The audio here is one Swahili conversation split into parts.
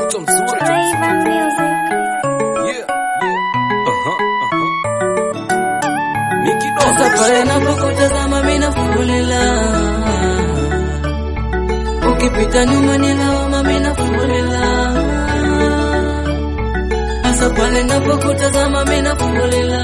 mtoto mzuri Flavor music. yeah, yeah. Aha, aha. Ni kidogo Sasa pale napokutazama mimi nafulila, ukipita nyuma ni lawama, mimi nafulila. Sasa pale napokutazama mimi nafulila,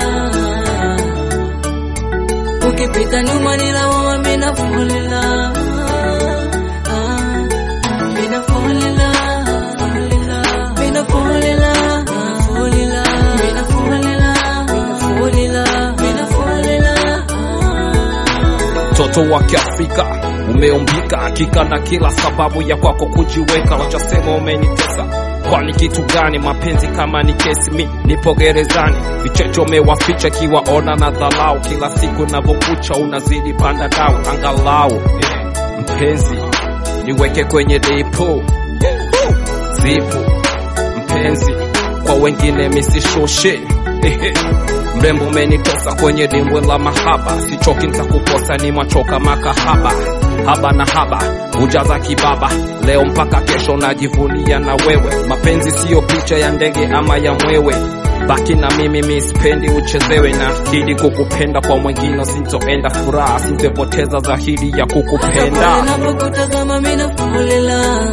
ukipita nyuma ni lawama, mimi nafulila. Ah, mimi nafulila, mimi nafulila, nafulila, mimi nafulila, nafulila, mimi nafulila. mtoto wa Kiafrika umeumbika hakika na kila sababu ya kwako kujiweka, wachasema umenitesa kwani kitu gani? Mapenzi kama ni kesi, mi nipo gerezani, vichecho umewaficha kiwaona na dhalau, kila siku navyokucha unazidi panda dau, angalau eh, mpenzi niweke kwenye depo zipo mpenzi, kwa wengine misishoshe mrembo umenitosa kwenye dimbwe la mahaba, sichoki nitakukosa, ni machoka makahaba haba na haba ujaza kibaba, leo mpaka kesho najivunia na wewe. Mapenzi siyo picha ya ndege ama ya mwewe, baki na mimi, mi sipendi uchezewe, na akidi kukupenda kwa mwingine sintoenda, furaha sintepoteza zahidi ya kukupenda. Ninapokutazama mimi nafulila,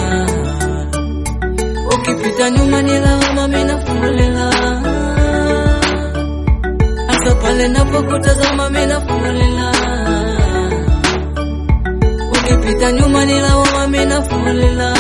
ukipita nyuma ni lawama, mimi nafulila. Hasa pale napokutazama mimi nafulila, ukipita nyuma ni lawama, mimi nafulila.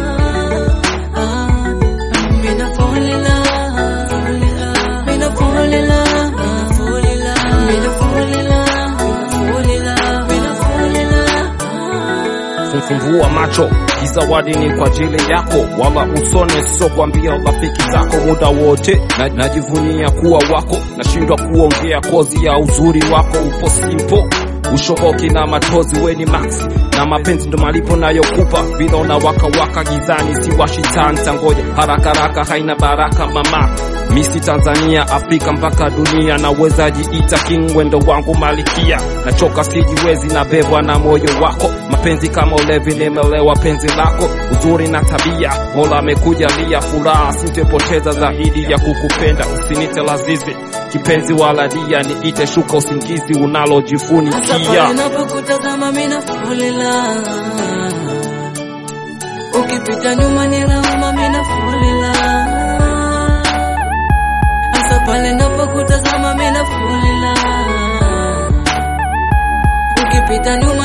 Ah, mimi nafulila, mimi nafulila, nafulila, mimi nafulila, nafulila, mimi nafulila. Fumbua macho, kizawadi ni kwa ajili yako, wala usone, sio kwambia rafiki zako muda wote. Na, najivunia kuwa wako, nashindwa kuongea kozi ya uzuri wako, upo simpo ushoboki na matozi, we ni max na mapenzi ndo malipo nayokupa, vile unawaka waka gizani, si washitanta, ngoja haraka haraka, haina baraka mama Misi Tanzania, Afrika mpaka dunia, naweza jiita king, wendo wangu malikia, nachoka sijiwezi, nabebwa na moyo wako, mapenzi kama ulevi, nimelewa penzi lako, uzuri na tabia, Mola amekujalia, furaha sintepoteza zaidi ya kukupenda, usinite lazizi kipenzi wala dia, niite shuka usingizi Hasa unalojifunikia. pale napokutazama mimi nafulila, ukipita nyuma ni lawama, mimi nafulila. Hasa pale napokutazama mimi nafulila, ukipita nyuma